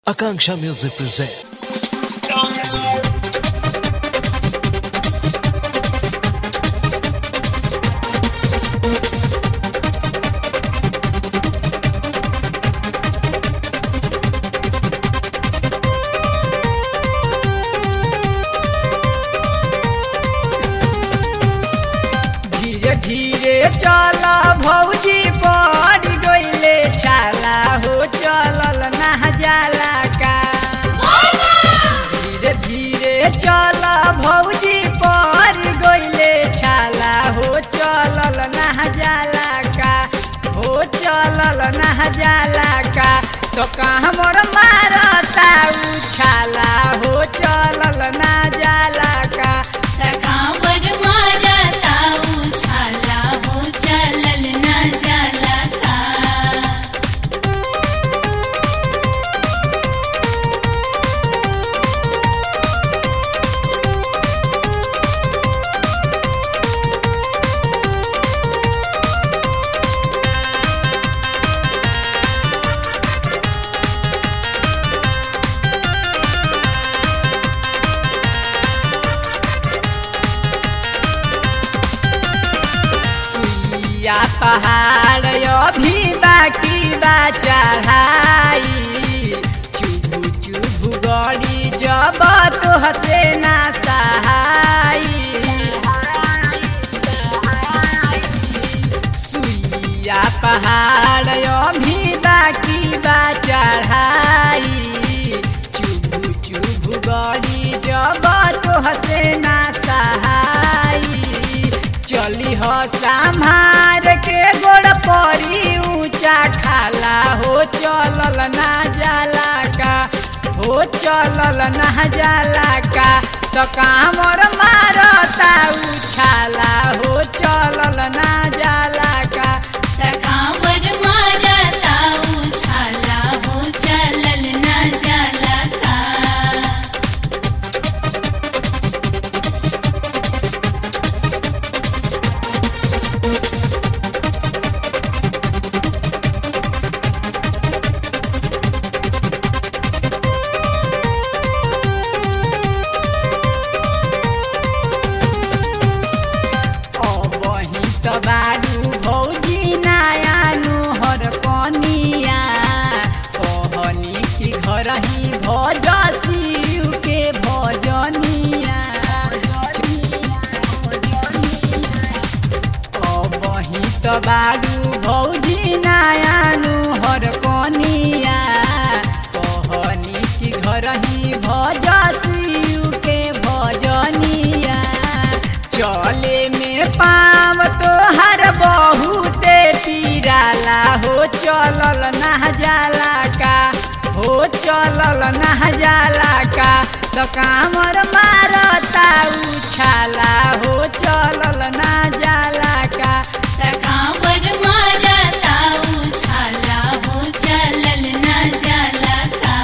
Akanksha Music present. धीरे धीरे चला भौजी पड़ गईले छाला हो चलल ना जाला का धीरे धीरे चला भौजी पड़ गईले छाला हो चलल ना जाला का हो चलल ना जाला का तो कहाँ मोर मारता उछाला हो चलल ना जाला का तकावर मारता उछाला हो चलल न जाला का सुइया पहाड़ अभी बाकी बा चढ़ाई चुभु चुभु गड़ी जब तो हसे ना सहाई सुइया पहाड़ अभी बाकी बा चढ़ाई चुभु चुभु गड़ी जब तो हसे ना सहाई चली हो संभार के गोड़ परी ऊंचा खाला हो चलल ना जाला का हो चलल ना जाला का तो कामर मारता उछाला हो चलल ना जाला का तकावर मारता उछाला हो चलल न जाला का अबही त बारू भौजी नया नुहर कनिया कहनी कि घर ही भज शिव के भजनिया अबही त बारू भौजी नया नुहर कनिया कहनी कि घर ही भज शिव के भजनिया चले में पाव तोहर बहुते पीराला हो चलल ना जाला का हो चलल ना जाला का तो कामर मारता उछाला हो चलल ना जाला का तकावर मारता उछाला हो चलल न जाला का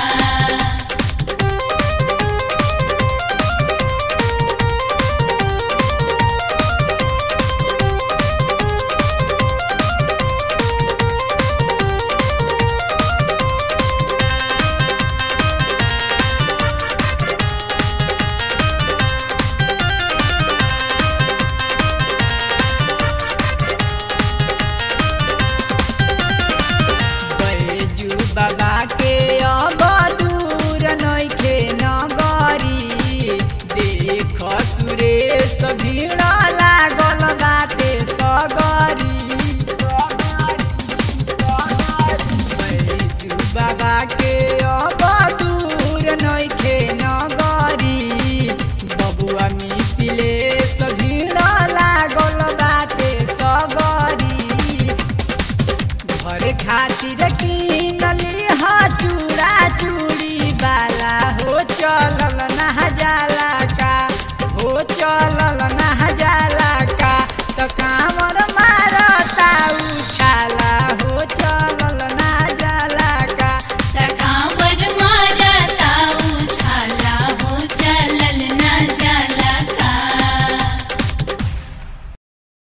बैजू बाबा के अब दूर नइखे नगरी देख सुरेश भीड़ लागल बाटे सगरी बैजू बाबा के अब दूर नइखे नगरी बबुआ मिथिले भीड़ लागल बाटे सगरी घर खातिर किनली ह चूड़ा चूड़ी वाला हो चलल ना जाला का हो चलल ना